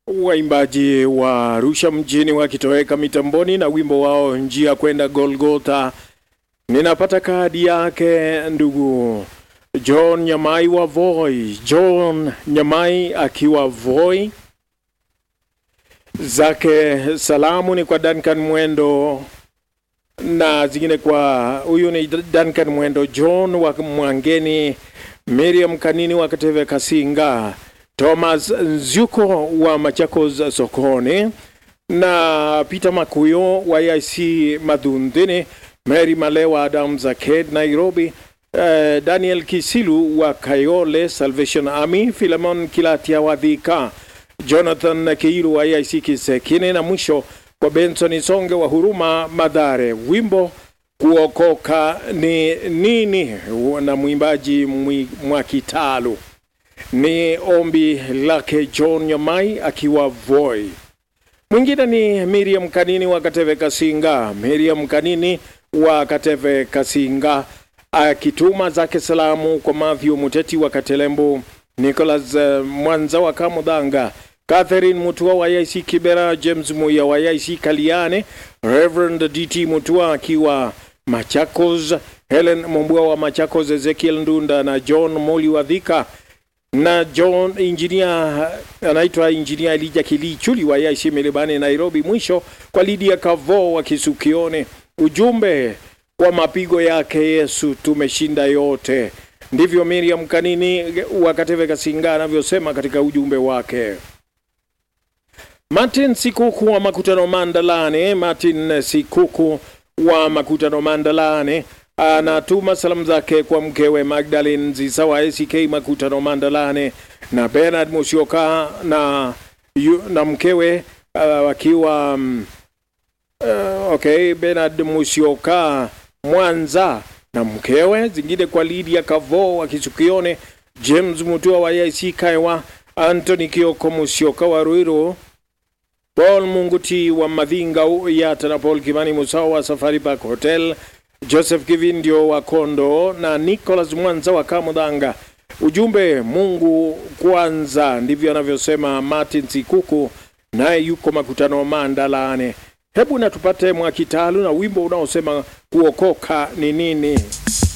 Waimbaji wa Arusha mjini wakitoweka mitamboni na wimbo wao njia kwenda Golgotha. Ninapata kadi yake ndugu John Nyamai wa Voi. John Nyamai akiwa Voi, zake salamu ni kwa Duncan Mwendo na zingine kwa huyu ni Duncan Mwendo, John wa Mwangeni, Miriam Kanini wa Kateve Kasinga, Thomas Nzuko wa Machakos sokoni na Peter Makuyo wa IC Madhundini, Mary Malewa Adams Arcade Nairobi, eh, Daniel Kisilu wa Kayole Salvation Army, Philemon Kilatia wa Thika, Jonathan Keiru wa IC Kisekine na mwisho kwa Benson Songe wa Huruma Madhare. Wimbo kuokoka ni nini na mwimbaji mwi- Mwakitalu ni ombi lake John Nyamai akiwa Voi. Mwingine ni Miriam Kanini wa Kateve Kasinga. Miriam Kanini wa Kateve Kasinga akituma zake salamu kwa Matthew Muteti wa Katelembu, Nicholas uh, Mwanza wa Kamudhanga, Catherine Mutua wa IC Kibera, James Muya wa IC Kaliane, Reverend DT Mutua akiwa Machakos, Helen Mombua wa Machakos, Ezekiel Ndunda na John Moli wa Dhika na John engineer anaitwa engineer Elija Kilichuli wa IC Milibani Nairobi. Mwisho kwa Lydia Kavo wa Kisukione, ujumbe kwa mapigo yake Yesu tumeshinda yote. Ndivyo Miriam Kanini wa Kateve Kasinga anavyosema katika ujumbe wake. Martin Sikuku wa Makutano Mandalane, Martin Sikuku wa Makutano Mandalane anatuma salamu zake kwa mkewe Magdalene Nzisa wa ACK Makutano Mandalane na Bernard Musyoka na, yu, na mkewe uh, wakiwa um, uh, okay, Bernard Musyoka Mwanza na mkewe, zingine kwa Lydia Kavo wa Kisukione, James Mutua wa IC Kaiwa, Anthony Kioko Musyoka wa Ruiru, Paul Munguti wa Madhinga Yata na Paul Kimani Musawa wa Safari Park Hotel, Joseph Kivindio wa Kondo na Nicholas Mwanza wa Kamudhanga. Ujumbe Mungu kwanza, ndivyo anavyosema Martin Sikuku, naye yuko makutano Mandalane. Hebu na tupate Mwakitalu na wimbo unaosema kuokoka ni nini.